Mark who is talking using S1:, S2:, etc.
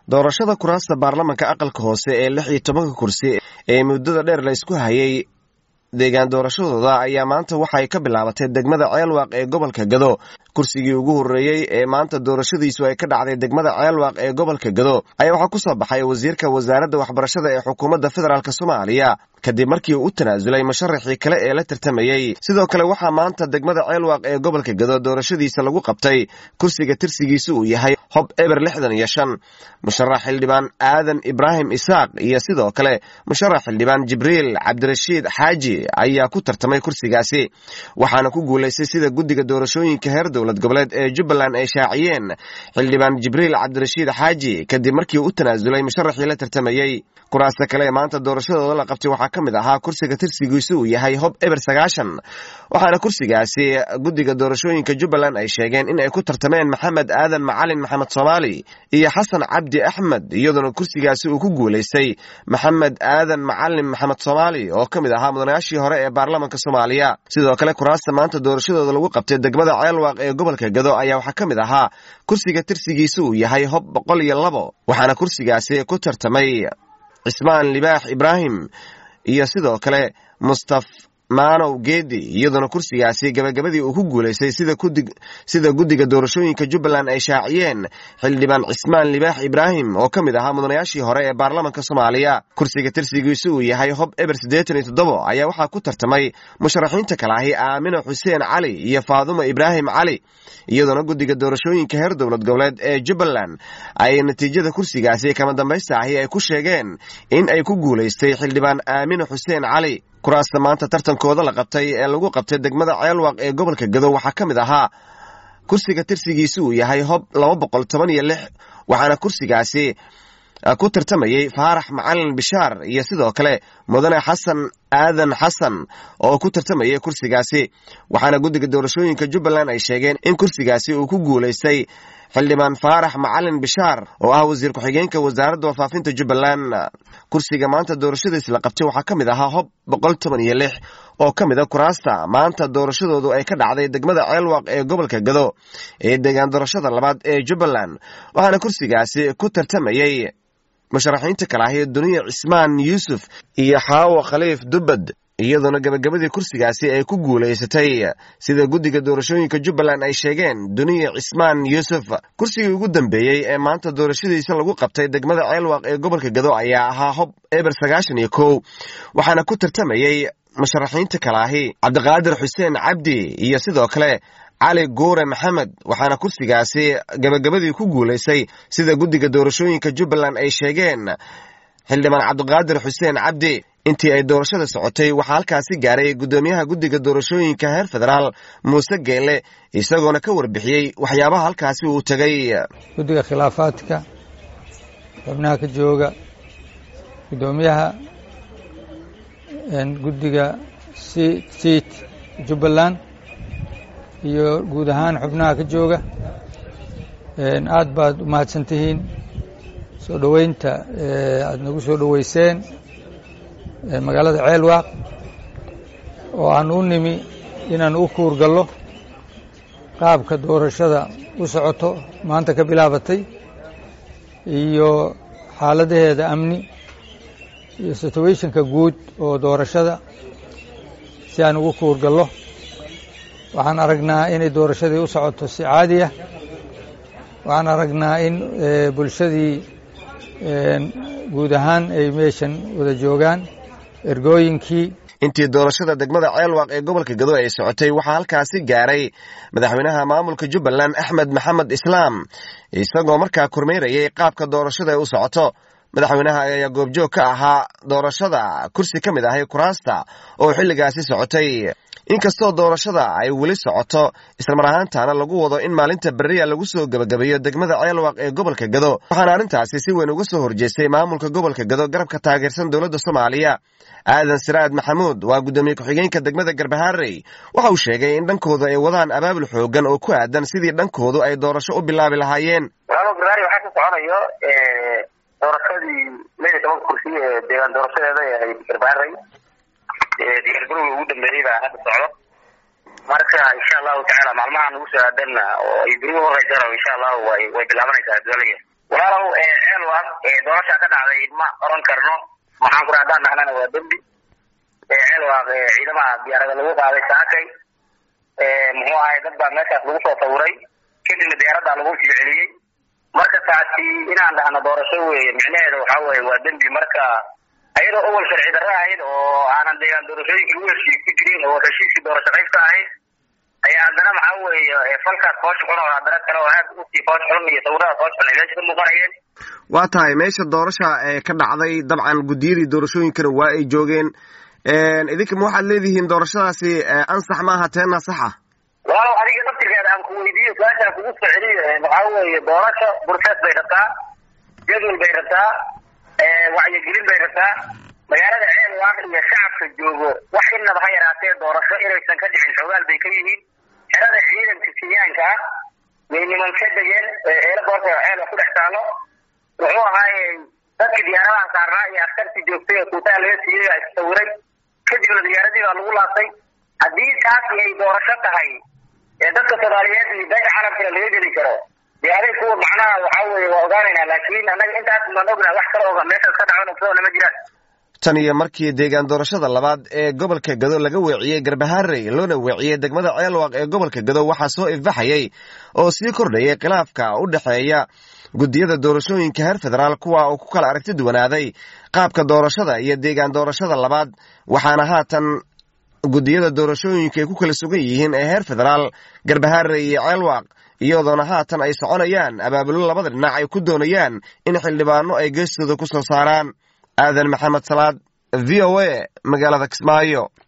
S1: doorashada kuraasta baarlamanka aqalka hoose ee lix iyo tobanka kursi ee muddada dheer la ysku hayay deegaan doorashadooda ayaa maanta waxay ka bilaabatay degmada ceelwaaq ee gobolka gado kursigii ugu horreeyey ee maanta doorashadiisu ay ka dhacday degmada ceelwaaq ee gobolka gado ayaa waxaa ku soo baxay wasiirka wasaaradda waxbarashada ee xukuumadda federaalk soomaaliya kadib markii uu u tanaasulay musharaxii kale ee la tartamayey sidoo kale waxaa maanta degmada ceelwaaq ee gobolka gado doorashadiisa lagu qabtay kursiga tirsigiisu uu yahay hob eber lixdan iyo shan musharax xildhibaan aadan ibraahim isaaq iyo sidoo kale musharax xildhibaan jibriil cabdirashiid xaaji ayaa ku tartamay kursigaasi waxaana ku guulaystay sida guddiga doorashooyinka heer dowlad goboleed ee jubbaland ay shaaciyeen xildhibaan jibriil cabdirashiid xaaji kadib markii uu u tanaasulay musharaxii la tartamayey kuraasta kale ee maanta doorashadooda la qabtay waxaa ka mid ahaa kursiga tirsigiisu uu yahay hob eber sagaashan waxaana kursigaasi guddiga doorashooyinka jubbaland ay sheegeen in ay ku tartameen maxamed aadan macalin maxamed soomaali iyo xasan cabdi axmed iyadoona kursigaasi uu ku guulaystay maxamed aadan macalin maxamed soomaali oo ka mid ahaa mudanayaashii hore ee baarlamanka soomaaliya sidoo kale kuraasta maanta doorashadooda lagu qabtay degmada ceelwaaq ee gobolka gado ayaa waxaa ka mid ahaa kursiga tirsigiisu uu yahay hob boqol iyo labo waxaana kursigaasi ku tartamay cismaan libaax ibraahim iyo sidoo kale mustaf maanow geedi iyadoona kursigaasi gabagabadii uu ku guulaystay sida guddiga doorashooyinka jubbaland ay shaaciyeen xildhibaan cismaan libaax ibraahim oo ka mid ahaa mudanayaashii hore ee baarlamanka soomaaliya kursiga tirsigiisu uu yahay hob eber siddeetan iyo toddobo ayaa waxaa ku tartamay musharaxiinta kale ahi aamino xuseen cali iyo faadumo ibraahim cali iyadoona guddiga doorashooyinka heer dowlad goboleed ee jubbaland ay natiijada kursigaasi kama dambaysta ahi ay ku sheegeen in ay ku guulaystay xildhibaan aamino xuseen cali kuraasta maanta tartankooda la qabtay ee lagu qabtay degmada ceelwaaq ee gobolka gado waxaa ka mid ahaa kursiga tirsigiisi uu yahay hob laba boqol toban iyo lix waxaana kursigaasi ku tartamayey faarax macalin bishaar iyo sidoo kale mudane xasan aadan xasan oo ku tartamayay kursigaasi waxaana guddiga doorashooyinka jubbaland ay sheegeen in kursigaasi uu ku guulaystay xildhibaan faarax macalin bishaar oo ah wasiir ku-xigeenka wasaaradda warfaafinta jubbaland kursiga maanta doorashadiis la qabtay waxaa ka mid ahaa hob boqol toban iyo lix oo ka mid a kuraasta maanta doorashadoodu ay ka dhacday degmada ceelwaaq ee gobolka gado ee deegaan doorashada labaad ee jubbaland waxaana kursigaasi ku tartamayey musharaxiinta kale ahi duniya cismaan yuusuf iyo xaawo khaliif dubbad iyadoona gabagabadii kursigaasi ay ku guulaysatay sida guddiga doorashooyinka jubbaland ay sheegeen duniya cismaan yuusuf kursigii ugu dambeeyey ee maanta doorashadiisa lagu qabtay degmada ceelwaaq ee gobolka gado ayaa ahaa hob eber sagaashan iyo kow waxaana ku tartamayey musharaxiinta kale ahi cabdiqaadir xuseen cabdi iyo sidoo kale cali guure maxamed waxaana kursigaasi gabagabadii ku guulaystay sida guddiga doorashooyinka jubbaland ay sheegeen xildhibaan cabdiqaadir xuseen cabdi intii ay doorashada socotay waxaa halkaasi gaaray guddoomiyaha guddiga doorashooyinka heer federaal muuse geelle isagoona ka warbixiyey waxyaabaha halkaasi uu tegay
S2: guddiga khilaafaadka xubnaha ka jooga guddoomiyaha guddiga siit jubbaland iyo guud ahaan xubnaha ka jooga aad baad u mahadsan tihiin soo dhoweynta aada nagu soo dhoweyseen magaalada ceelwaaq oo aan u nimi inaan u kuurgallo qaabka doorashada u socoto maanta ka bilaabatay iyo xaaladaheeda amni iyo situationka guud oo doorashada si aan ugu kuurgallo waxaan aragnaa inay doorashadii u socoto si caadi ah waxaan aragnaa in bulshadii guud ahaan ay meeshan wada joogaan ergooyinkii
S1: intii doorashada degmada ceelwaaq ee gobolka gado ay socotay waxaa halkaasi gaaray madaxweynaha maamulka jubbaland axmed maxamed islaam isagoo markaa kormeerayay qaabka doorashada ay u socoto madaxweynaha ayaa goobjoog ka ahaa doorashada kursi ka mid ahay kuraasta oo xilligaasi socotay inkastoo doorashada ay weli socoto islamar ahaantaana lagu wado in maalinta beriya lagu soo gebagabeeyo degmada ceelwaaq ee gobolka gado waxaana arrintaasi si weyn uga soo horjeestay maamulka gobolka gado garabka taageersan dowladda soomaaliya aadan siraad maxamuud waa guddoomiye ku-xigeenka degmada garbaharey waxa uu sheegay in dhankoodu ay wadaan abaabul xoogan oo ku aadan sidii dhankoodu ay doorasho u bilaabi lahaayeen
S3: waxaa ka soconayo doorashadii lix iyo tobanka kursi ee deegaan doorashadeeda ee ahayd garbaharey diyaargarowga ugu dambeeyey baa hadda socdo marka insha allahu tacaala maalmaha nagu soo aadanna oo ay beri uhoreysana insha allahu way way bilaabanaysaa adduunyada walaalow ceel ceelwaaq doorashaa ka dhacday ma oran karno maxaan kura haddaan nahnana waa dembi ceelwaaq ciidamaha diyaarada lagu qaaday saakay muxuu ahay dad baa meeshaas lagu soo sawiray kadibna diyaaraddaa lagu sii celiyey marka taasi inaan dhahno doorasho weeye micnaheeda waxaa weye waa dembi marka ayadoo awal sharci darro ahayd oo aanan deegaan doorashooyinkii u heshiis ku jirin oo heshiiskii doorasho qaybka ahayd ayaa haddana maxaa weeye falkaas foos xun oo haddana kale oo aad usii foos xun iyo sawirada foos xun ay meesha ka muuqanayeen
S1: waa tahay meesha doorasha ee ka dhacday dabcan guddiyadii doorashooyinkana waa ay joogeen idinka ma waxaad leedihiin doorashadaasi ansax maaha teena saxa
S3: walaalow adiga naftirkeeda aan ku weydiiyo su-aashaan kugu soo celiyo waxaa weeye doorasho bursees bay rabtaa jadwal bay rabtaa wacyigelin bay rabtaa magaalada ceelwaaq iyo shacabka joogo wax inaba ha yaraatee doorasho inaysan ka dhicin xogaal bay ka yihiin xerada ciidanka kenyaanka ah way niman ka degeen eela goorta ceelwa ku dhex taalo wuxuu ahaaye dadka diyaaradaha saarnaa iyo askartii joogtay oo kuutaa laga siiyey baa issawiray kadibna diyaaradii baa lagu laabtay haddii taasi ay doorasho tahay ee dadka soomaaliyeed iyo beesha carabkana laga geli karo dee aday kuwa macnaha waxaa weeye waa ogaanaynaa laakiin annaga intaas maan ognaa wax kale oga meeshaas ka dhacon ogsoona ma jiraan
S1: tan iyo markii deegaan doorashada labaad ee gobolka gado laga weeciyey garbaharey loona weeciyey degmada ceelwaaq ee gobolka gado waxaa soo ifbaxayay oo sii kordhayay khilaafka u dhexeeya guddiyada doorashooyinka heer federaal kuwa uu ku kala aragti duwanaaday qaabka doorashada iyo deegaan doorashada labaad waxaana haatan guddiyada doorashooyinka ay ku kala sugan yihiin ee heer federaal garbaharey iyo ceelwaaq iyadoona haatan ay soconayaan abaabulo labada dhinac ay ku doonayaan in xildhibaano ay geestooda ku soo saaraan aadan maxamed salaad v o a magaalada kismaayo